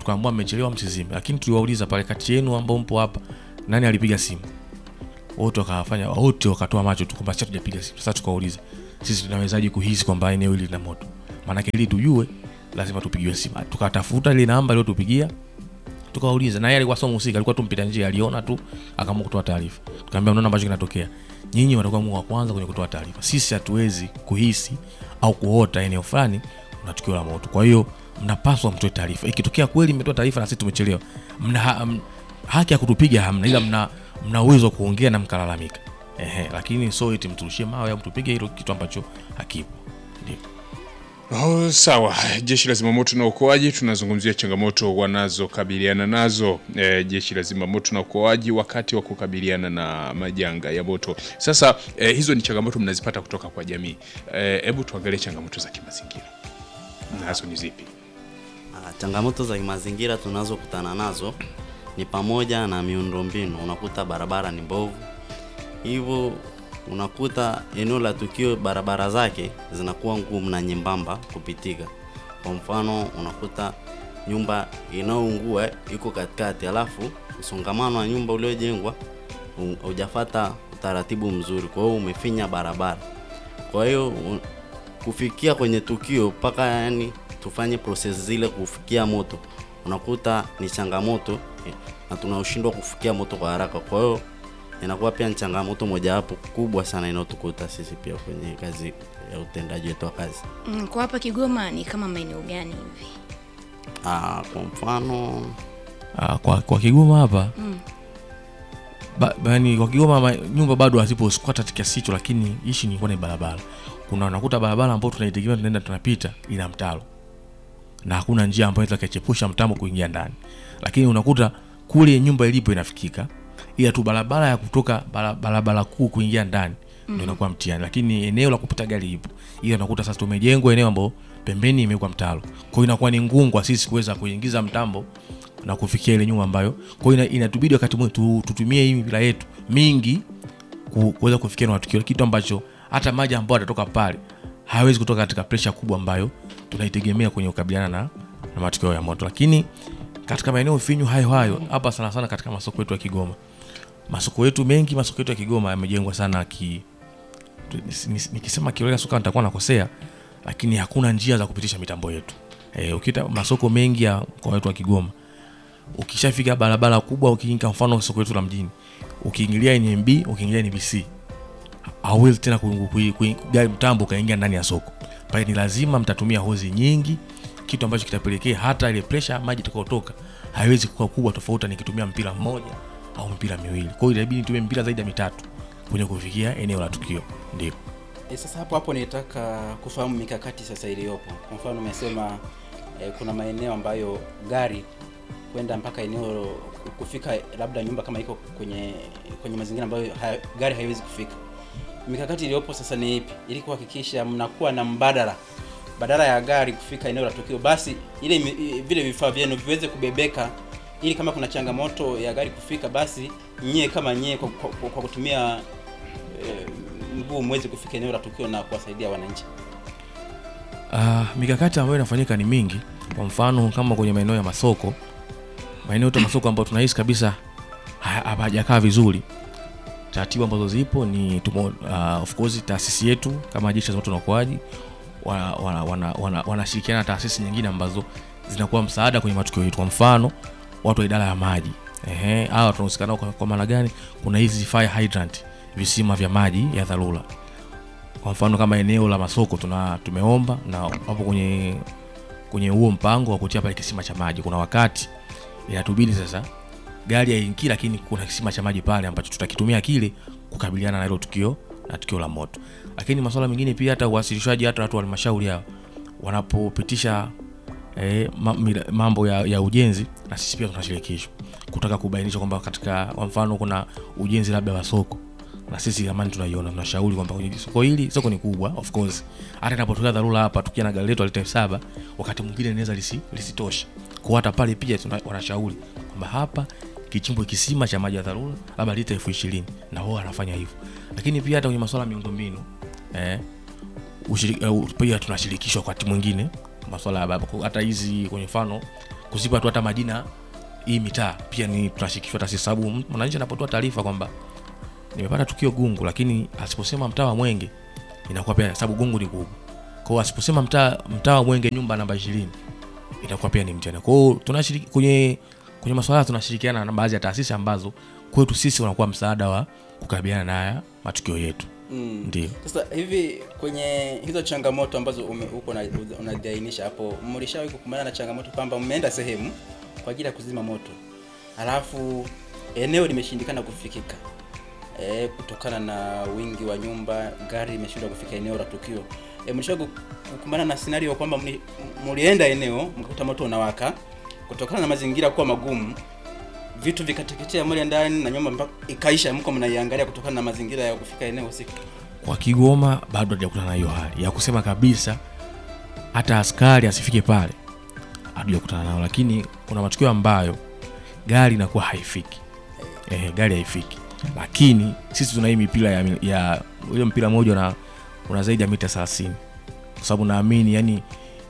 tukaambiwa mmechelewa msizime lakini tuliwauliza pale kati yenu ambao mpo hapa nani alipiga simu wote wakawafanya wote wakatoa macho tu kwamba sisi hatujapiga simu sasa tukauliza sisi tunawezaje kuhisi kwamba eneo hili lina moto maanake ili tujue lazima tupigiwe simu tukatafuta ile namba iliyotupigia tukawauliza na yeye alikuwa sio mhusika alikuwa tu mpita njia aliona tu akaamua kutoa taarifa tukamwambia unaona ambacho kinatokea nyinyi watakuwa mwa wa kwanza kwenye kutoa taarifa sisi hatuwezi kuhisi au kuota eneo fulani kuna tukio la moto kwa hiyo mnapaswa mtoe taarifa ikitokea kweli mmetoa taarifa na sisi tumechelewa mna ha, m, haki ya kutupiga hamna ila mna mna uwezo wa kuongea na mkalalamika ehe lakini so eti mturushie mawe au mtupige hilo kitu ambacho hakipo ndio
Oh, sawa. Jeshi la Zimamoto na Uokoaji tunazungumzia changamoto wanazokabiliana nazo e, jeshi la Zimamoto na Uokoaji wakati wa kukabiliana na majanga ya moto. Sasa e, hizo ni changamoto mnazipata kutoka kwa jamii. Hebu tuangalie changamoto za kimazingira nazo ni zipi?
Ah, Changamoto za kimazingira tunazokutana nazo ni pamoja na miundombinu. Unakuta barabara ni mbovu, hivyo unakuta eneo la tukio barabara zake zinakuwa ngumu na nyembamba kupitika. Kwa mfano, unakuta nyumba inayoungua iko katikati, alafu msongamano wa nyumba uliojengwa hu- hujafata utaratibu mzuri, kwa hiyo umefinya barabara. Kwa hiyo u- kufikia kwenye tukio mpaka yani tufanye process zile kufikia moto, unakuta ni changamoto eh, na tunashindwa kufikia moto kwa haraka. Kwa hiyo inakuwa pia ni changamoto mojawapo kubwa sana inayotukuta sisi pia kwenye kazi ya utendaji wetu wa kazi.
Mm, kwa hapa Kigoma ni kama maeneo gani hivi?
Ah, kwa mfano
Ah, kwa, kwa Kigoma hapa
Mm.
ba, yani kwa Kigoma ma, nyumba bado hazipo squatter kiasi hicho, lakini ishi ni kwenye barabara. Kuna unakuta barabara ambayo tunaitegemea tunaenda tunapita ina mtaro na hakuna njia ambayo inaweza kachepusha mtambo kuingia ndani, lakini unakuta kule nyumba ilipo inafikika, ila tu barabara ya kutoka bara- barabara kuu kuingia ndani ndio inakuwa mtihani, lakini eneo la kupita gari ipo, ila unakuta sasa tumejengwa eneo ambao pembeni imewekwa mtaro, kwa hiyo inakuwa ni ngumu kwa sisi kuweza kuingiza mtambo na kufikia ile nyumba ambayo kwa hiyo ina- inatubidi wakati mwingine tu, tutumie hii mipira yetu mingi ku- kuweza kufikia na matukio, kitu ambacho hata maji ambayo atatoka pale hawezi kutoka katika presha kubwa ambayo tunaitegemea kwenye kukabiliana na, na matukio ya moto. Lakini katika maeneo finyu hayo hayo hapa sana sana katika masoko yetu ya Kigoma, masoko yetu mengi, masoko yetu ya Kigoma yamejengwa sana ki tu- nis- nis- nikisema kiholela soka nitakuwa nakosea, lakini hakuna njia za kupitisha mitambo yetu. E, ukita masoko mengi ya mkoa wetu wa Kigoma ukishafika barabara kubwa ukiingia mfano soko letu la mjini ukiingilia NMB ukiingilia NBC hauwezi tena ku- ku- ku- gari mtambo ukaingia ndani ya soko pale ni lazima mtatumia hozi nyingi kitu ambacho kitapelekea hata ile pressure ya maji itakayotoka haiwezi kuwa kubwa tofauti nikitumia mpira mmoja au mpira miwili kwa hiyo inabidi nitumie mpira zaidi ya mitatu kwenye kufikia eneo la tukio ndio
E, sasa hapo hapo nitaka kufahamu mikakati sasa iliyopo. Kwa mfano umesema e, kuna maeneo ambayo gari kwenda mpaka eneo kufika, labda nyumba kama iko kwenye kwenye mazingira ambayo haya, gari haiwezi kufika. Mikakati iliyopo sasa ni ipi ili kuhakikisha mnakuwa na mbadala badala ya gari kufika eneo la tukio, basi ile mi- i- vile vifaa vyenu viweze kubebeka, ili kama kuna changamoto ya gari kufika, basi nyie kama nyie kwa, kwa, kwa kutumia eh, mguu mweze kufika eneo la tukio na kuwasaidia wananchi.
Uh, mikakati ambayo inafanyika ni mingi. Kwa mfano kama kwenye maeneo ya masoko, maeneo yote ya masoko ambayo tunahisi kabisa ha- hapajakaa vizuri, taratibu ambazo zipo ni tumo, uh, of course taasisi yetu kama jeshi la zimamoto na uokoaji wanashirikiana wana, wana, wana, wanashirikiana na taasisi nyingine ambazo zinakuwa msaada kwenye matukio yetu. Kwa mfano watu wa idara ya maji ehe, hawa tunahusika nao kwa, kwa maana gani? Kuna hizi fire hydrant, visima vya maji ya dharura kwa mfano kama eneo la masoko tuna tumeomba na hapo kwenye kwenye huo mpango wa kutia pale kisima cha maji kuna wakati inatubidi sasa gari haingii lakini kuna kisima cha maji pale ambacho tutakitumia kile kukabiliana na hilo tukio na tukio la moto lakini masuala mengine pia hata uwasilishaji hata watu wa halmashauri hao wanapopitisha eh, ma- mira- mambo ya, ya ujenzi na sisi pia tunashirikishwa kutaka kubainisha kwamba katika kwa mfano kuna ujenzi labda wa soko na sisi amani tunaiona tunashauri kwamba kwenye soko hili soko ni kubwa of course hata inapotokea dharura hapa tukia na gari letu alita elfu saba wakati mwingine inaweza lisi, lisitosha kwa hata pale pia tuna- wanashauri kwamba hapa kichimbwe kisima cha maji ya dharura labda lita elfu ishirini na wao wanafanya hivyo lakini pia hata kwenye masuala ya miundombinu eh, ushiri- eh, pia tunashirikishwa wakati mwingine masuala ya baba hata hizi kwenye mfano kuzipa tu hata majina hii mitaa pia ni tunashirikishwa hata sisi, sababu m- mwananchi anapotoa taarifa kwamba nimepata tukio Gungu, lakini asiposema mtaa wa Mwenge inakuwa pia sababu Gungu ni kubwa. Kwa hiyo asiposema mtaa mtaa wa Mwenge nyumba namba 20 inakuwa pia ni mtihani. Kwa hiyo tunashiriki kwenye kwenye masuala tunashirikiana na baadhi ya taasisi ambazo kwetu sisi wanakuwa msaada wa kukabiliana na haya matukio yetu.
Mm.
Ndio.
Sasa hivi kwenye hizo changamoto ambazo ume- uko na- unaziainisha hapo, mlishawahi kukumbana na changamoto kwamba mmeenda sehemu kwa ajili ya kuzima moto, halafu eneo limeshindikana kufikika e, kutokana na wingi wa nyumba, gari limeshindwa kufika eneo la tukio. E, mlishawahi ku- kukumbana na scenario kwamba mli- mlienda eneo mkakuta moto unawaka, kutokana na mazingira kuwa magumu vitu vikateketea mle ndani na nyumba mpaka ikaisha, mko mnaiangalia kutokana na mazingira ya kufika eneo husika.
Kwa Kigoma bado hajakutana na hiyo hali ya kusema kabisa hata askari asifike pale, hatujakutana nao, lakini kuna matukio ambayo gari inakuwa haifiki eh, gari haifiki, lakini sisi tuna hii mipira ya, ya ile mpira mmoja una, una zaidi ya mita 30 kwa sababu naamini yani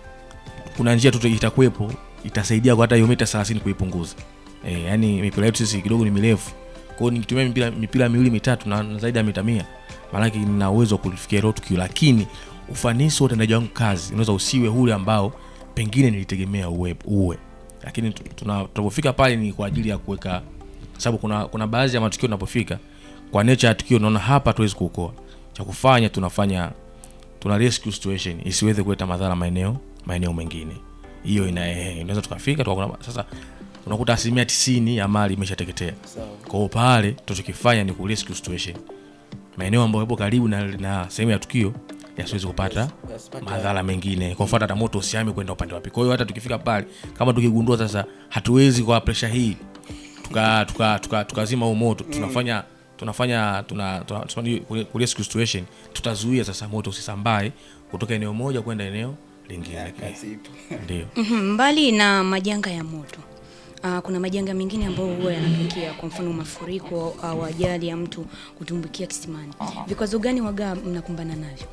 kuna njia tu itakuwepo itasaidia kwa hata hiyo mita 30 kuipunguza. Eh, yani mipira yetu sisi kidogo ni mirefu. Kwa hiyo nikitumia mipira, mipira miwili mitatu na, na zaidi ya mita mia maanake nina uwezo wa kulifikia hilo tukio, lakini ufanisi wa utendaji wangu kazi unaweza usiwe ule ambao pengine nilitegemea uwe, uwe. Lakini tu- tuna- tunapofika pale ni kwa ajili ya kuweka, sababu kuna, kuna baadhi ya matukio tunapofika kwa nature ya tukio unaona hapa tuwezi kuokoa, cha kufanya tunafanya tuna rescue situation isiweze kuleta madhara maeneo maeneo mengine. Hiyo ina eh, inaweza tukafika tukakuna, sasa unakuta asilimia tisini ya mali imeshateketea.
Sawa.
Kwa hiyo pale tunachokifanya ni ku rescue situation maeneo ambayo yapo karibu na, na sehemu ya tukio yasiwezi kupata
Yasipate-
madhara mengine, kwa mfano hata moto usiame kwenda upande wapi. Kwa hiyo hata tukifika pale, kama tukigundua sasa hatuwezi kwa presha hii tuka tuka tuka tukazima huu moto, tunafanya tunafanya tuna, tuna, tuna, tuna ku rescue situation, tutazuia sasa moto usisambae kutoka eneo moja kwenda eneo lingine.
Kazi ipo.
Ndio.
Mhm, mbali na majanga ya moto uh, kuna majanga mengine ambayo huwa yanatokea, kwa mfano mafuriko au ajali ya mtu kutumbukia kisimani. Vikwazo gani waga mnakumbana navyo?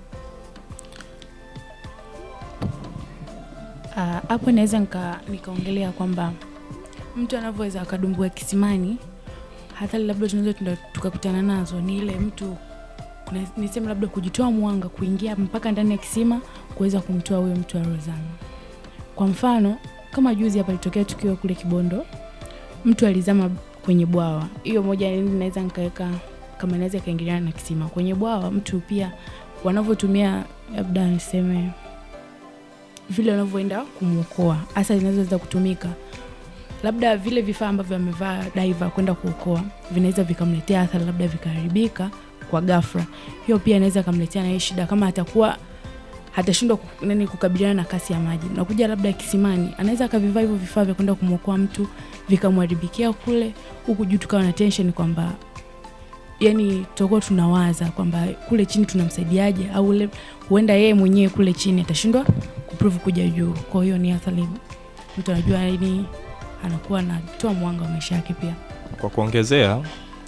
Ah, hapo naweza nika, nikaongelea kwamba mtu anavyoweza akadumbua kisimani hata labda tunaweza tunda- tukakutana nazo ni ile mtu kuna, niseme labda kujitoa mwanga kuingia mpaka ndani ya kisima kuweza kumtoa huyo mtu aliozama. Kwa mfano kama juzi hapa litokea tukio kule Kibondo, mtu alizama kwenye bwawa. Hiyo moja ni- naweza nikaweka kama naweza ikaingiliana na kisima kwenye bwawa. Mtu pia wanavyotumia labda niseme vile wanavyoenda kumwokoa hasa zinazoweza kutumika labda vile vifaa ambavyo amevaa diver kwenda kuokoa vinaweza vikamletea athari labda vikaharibika kwa ghafla hiyo pia inaweza kamletea na hii shida kama atakuwa hatashindwa ku- nani kukabiliana na kasi ya maji nakuja labda kisimani anaweza akavivaa hivyo vifaa vya kwenda kumwokoa mtu vikamharibikia kule huku juu tukawa na tension kwamba yani tutakuwa tunawaza kwamba kule chini tunamsaidiaje au ule- huenda yeye mwenyewe kule chini atashindwa kuprove kuja juu kwa hiyo ni athari mtu anajua yani anakuwa anatoa mwanga wa maisha yake pia
Kwa kuongezea,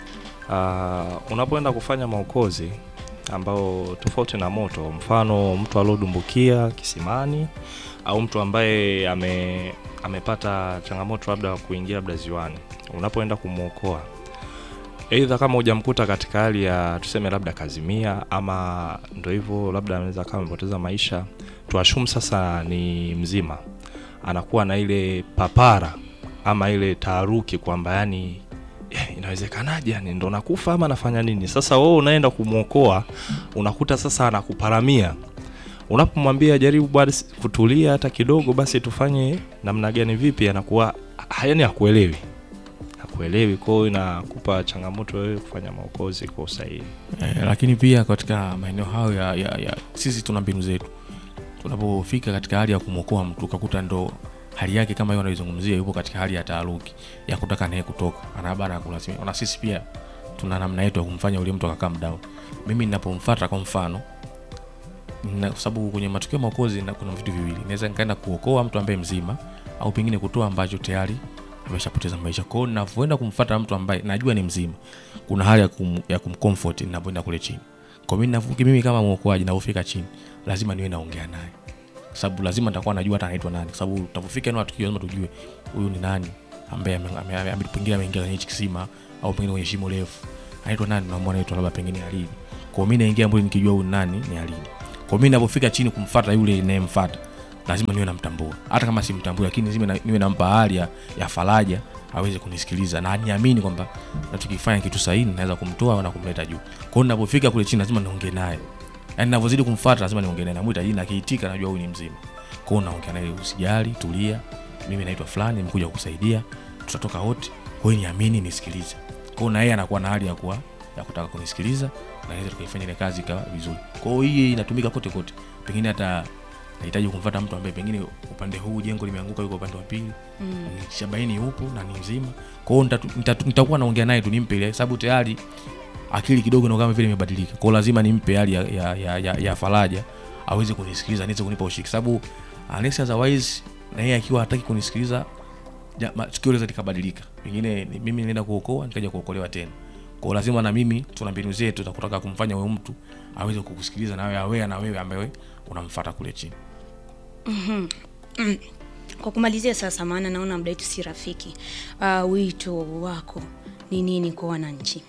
uh, unapoenda kufanya maokozi ambao tofauti na moto, mfano mtu aliodumbukia kisimani au mtu ambaye ame, amepata changamoto labda kuingia labda ziwani, unapoenda kumwokoa aidha kama hujamkuta katika hali ya tuseme labda kazimia ama ndo hivyo labda anaweza kama amepoteza maisha, tuashumu sasa ni mzima, anakuwa na ile papara ama ile taharuki kwamba yani eh, inawezekanaje yani ndo nakufa ama nafanya nini sasa wewe unaenda kumwokoa unakuta sasa anakuparamia unapomwambia jaribu basi kutulia hata kidogo basi tufanye namna gani vipi anakuwa ha- yani hakuelewi hakuelewi kwa hiyo inakupa changamoto wewe kufanya maokozi kwa usahihi
Eh, lakini pia katika maeneo hayo ya, ya, ya sisi tuna mbinu zetu tunapofika katika hali ya kumwokoa mtu ukakuta ndo hali yake kama hiyo anaizungumzia yupo katika hali ya taaruki ya kutaka naye kutoka anabana kulasimika na sisi pia tuna namna yetu ya kumfanya ule mtu akakaa mdao mimi ninapomfuata kwa mfano na, kwa sababu kwenye matukio ya maokozi na kuna vitu viwili naweza nikaenda kuokoa mtu ambaye mzima au pengine kutoa ambacho tayari ameshapoteza maisha kwao ninavyoenda kumfuata mtu ambaye najua ni mzima kuna hali ya, kum, ya kumcomfort ninapoenda kule chini kwa mimi navuki mimi kama mwokoaji navofika chini lazima niwe naongea naye kwa sababu lazima nitakuwa najua hata anaitwa nani, kwa sababu tutapofika eneo la tukio lazima tujue huyu ni nani ambaye ame- ame- ame- ame- pengine ameingia kwenye hichi kisima au pengine kwenye shimo refu, anaitwa nani, naomba anaitwa labda pengine Alidi. Kwa hiyo mimi naingia ambapo nikijua huyu ni nani ni Alidi. Kwa hiyo mimi ninapofika chini kumfuata yule ninayemfuata lazima niwe namtambua, hata kama simtambui, lakini lazima na- niwe nampa hali ya, ya faraja aweze kunisikiliza na aniamini kwamba nachokifanya kitu sahihi, naweza kumtoa na kumleta juu. Kwa hiyo ninapofika kule chini lazima niongee naye, yaani ninavyozidi kumfuata lazima niongee naye, namuita jina, akiitika najua huyu ni mzima. Kwa hiyo naongea naye, usijali, tulia, mimi naitwa fulani, nimekuja kukusaidia, tutatoka wote. Kwa hiyo niamini, nisikilize. Kwa hiyo na yeye anakuwa na hali ya kuwa ya kutaka kunisikiliza na naweza tukaifanya ile kazi ikawa vizuri. Kwa hiyo hii inatumika kote kote, pengine hata nahitaji kumfuata mtu ambaye pengine upande huu jengo limeanguka, yuko upande wa pili mm. Shabaini yupo na ni mzima. Kwa hiyo nitatu- nitatu- nitakuwa naongea naye tu, nimpe ile sababu tayari akili kidogo na kama vile imebadilika. Kwa hiyo lazima nimpe hali ya, ya, ya, ya, ya faraja aweze kunisikiliza, niweze kunipa ushiki, sababu unless otherwise na yeye akiwa hataki kunisikiliza ja- ma- tukio linaweza likabadilika, pengine ni- mimi nilienda kuokoa nikaja kuokolewa tena. Kwa hiyo lazima na mimi tuna mbinu zetu za kutaka kumfanya huyo mtu aweze kukusikiliza na wewe awea na wewe ambaye unamfuata kule chini.
Kwa kumalizia sasa, maana naona muda wetu si rafiki, uh, wito wako ni nini kwa wananchi?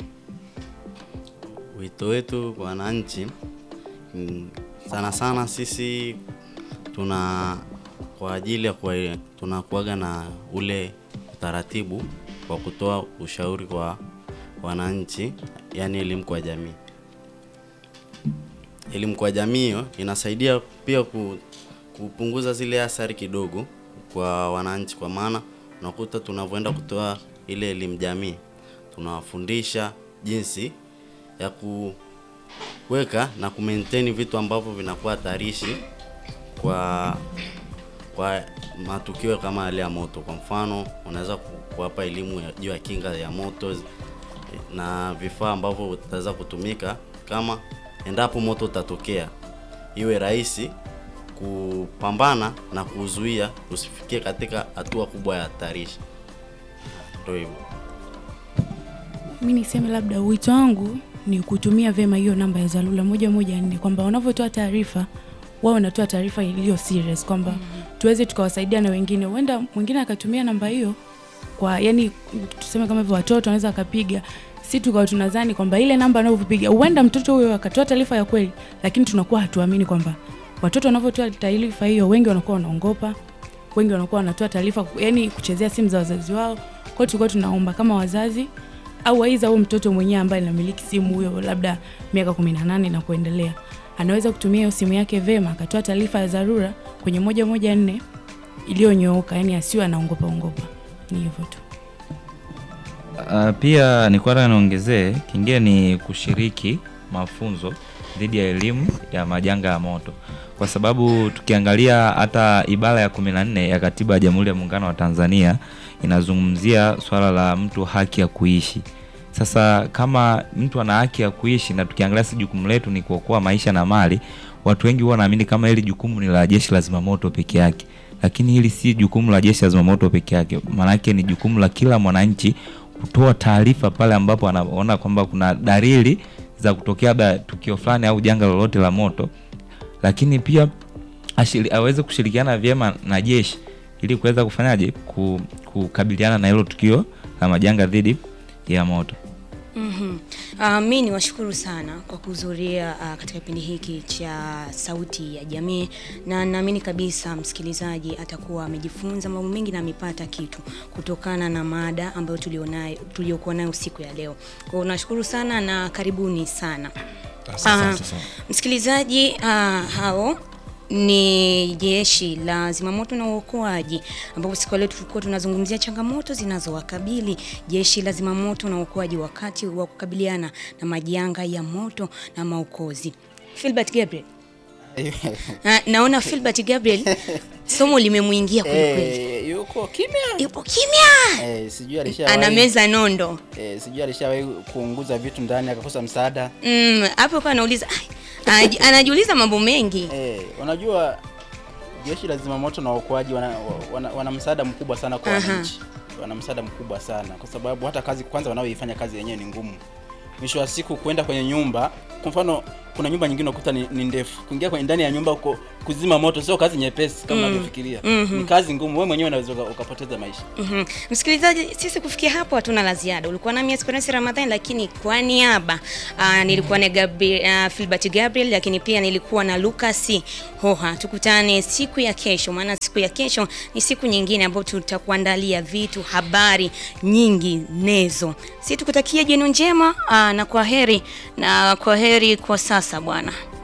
Wito wetu kwa wananchi mm, sana sana sisi tuna kwa ajili ya kuwa, tunakuaga na ule utaratibu wa kutoa ushauri kwa wananchi, yani elimu kwa jamii. Elimu kwa jamii hiyo inasaidia pia ku, kupunguza zile athari kidogo kwa wananchi, kwa maana unakuta tunavyoenda kutoa ile elimu jamii tunawafundisha jinsi ya kuweka na kumaintain vitu ambavyo vinakuwa hatarishi kwa kwa matukio kama yale ya moto. Kwa mfano, unaweza ku- kuwapa elimu ya- juu ya kinga ya moto na vifaa ambavyo vitaweza kutumika kama endapo moto utatokea, iwe rahisi kupambana na kuzuia usifikie katika hatua kubwa ya hatarishi. Ndio hivyo.
mi niseme labda wito wangu ni kutumia vyema hiyo namba ya dharura moja moja nne kwamba wanavyotoa taarifa wao wanatoa taarifa iliyo serious kwamba tuweze tukawasaidia na wengine huenda mwingine akatumia namba hiyo kwa yani tuseme kama hivyo watoto wanaweza akapiga si tukawa tunadhani kwamba ile namba anavyopiga huenda mtoto huyo akatoa taarifa ya kweli lakini tunakuwa hatuamini kwamba watoto wanavyotoa taarifa hiyo wengi wanakuwa wanaongopa wengi wanakuwa wanatoa taarifa yani kuchezea simu za wazazi wao kwao tulikuwa tunaomba kama wazazi au aiza huyo mtoto mwenyewe ambaye anamiliki simu huyo labda miaka 18 na kuendelea anaweza kutumia hiyo simu yake vema akatoa taarifa ya dharura kwenye moja moja nne iliyonyooka yani asiwe anaongopa ongopa ni hivyo tu
Uh, pia nilikuwa nataka niongezee kingine ni kushiriki mafunzo dhidi ya elimu ya majanga ya moto, kwa sababu tukiangalia hata ibara ya kumi na nne ya katiba ya Jamhuri ya Muungano wa Tanzania inazungumzia swala la mtu haki ya kuishi. Sasa kama mtu ana haki ya kuishi na tukiangalia si jukumu letu ni kuokoa maisha na mali, watu wengi huwa wanaamini kama hili jukumu ni la jeshi la zimamoto peke yake, lakini hili si jukumu la jeshi la zimamoto peke yake, maanake ni jukumu la kila mwananchi kutoa taarifa pale ambapo anaona kwamba kuna dalili za kutokea labda tukio fulani au janga lolote la moto, lakini pia ashiri, aweze kushirikiana vyema na jeshi ili kuweza kufanyaje ku, kukabiliana na hilo tukio la majanga dhidi ya moto.
Mm-hmm. Uh, mi ni washukuru sana kwa kuhudhuria uh, katika kipindi hiki cha Sauti ya Jamii, na naamini kabisa msikilizaji atakuwa amejifunza mambo mengi na amepata kitu kutokana na mada ambayo tulionayo tuliokuwa nayo siku ya leo. Kwa hiyo nashukuru sana na karibuni sana.
Asante
Ah,
sana.
Msikilizaji, uh, hao ni jeshi la zimamoto na uokoaji, ambapo siku ya leo tulikuwa tunazungumzia changamoto zinazowakabili jeshi la zimamoto na uokoaji wakati wa kukabiliana na majanga ya moto na maokozi. Filbert Gabriel. Na, naona Filbert Gabriel somo limemwingia kweli kweli.
Eh, yuko kimya
Yupo kimya.
eh, sijui alishawahi
Anameza nondo.
eh, sijui alishawahi kuunguza vitu ndani akakosa msaada
Mm, hapo kwa anauliza "Ai, anaji- anajiuliza mambo mengi.
eh, unajua jeshi la zimamoto na uokoaji wana, wana, wana msaada mkubwa sana kwa
Aha.
wananchi wana msaada mkubwa sana kwa sababu hata kazi kwanza wanaoifanya kazi yenyewe ni ngumu mwisho wa siku kwenda kwenye nyumba kwa mfano kuna nyumba nyingine unakuta ni, ni ndefu. Kuingia kwenye ndani ya nyumba uko kuzima moto sio kazi nyepesi kama unavyofikiria. Ni kazi ngumu. Wewe mwenyewe unaweza uka- ukapoteza maisha.
Mhm. Msikilizaji, sisi kufikia hapo hatuna la ziada. Ulikuwa nami Esperance Ramadhani, lakini kwa niaba uh, nilikuwa na Gabriel, uh, Filbert Gabriel, lakini pia nilikuwa na Lucas Hoha. Tukutane siku ya kesho, maana siku ya kesho ni siku nyingine ambayo tutakuandalia vitu, habari nyingi nezo. Si tukutakia jioni njema uh, na kwa heri na kwa heri kwa sasa bwana.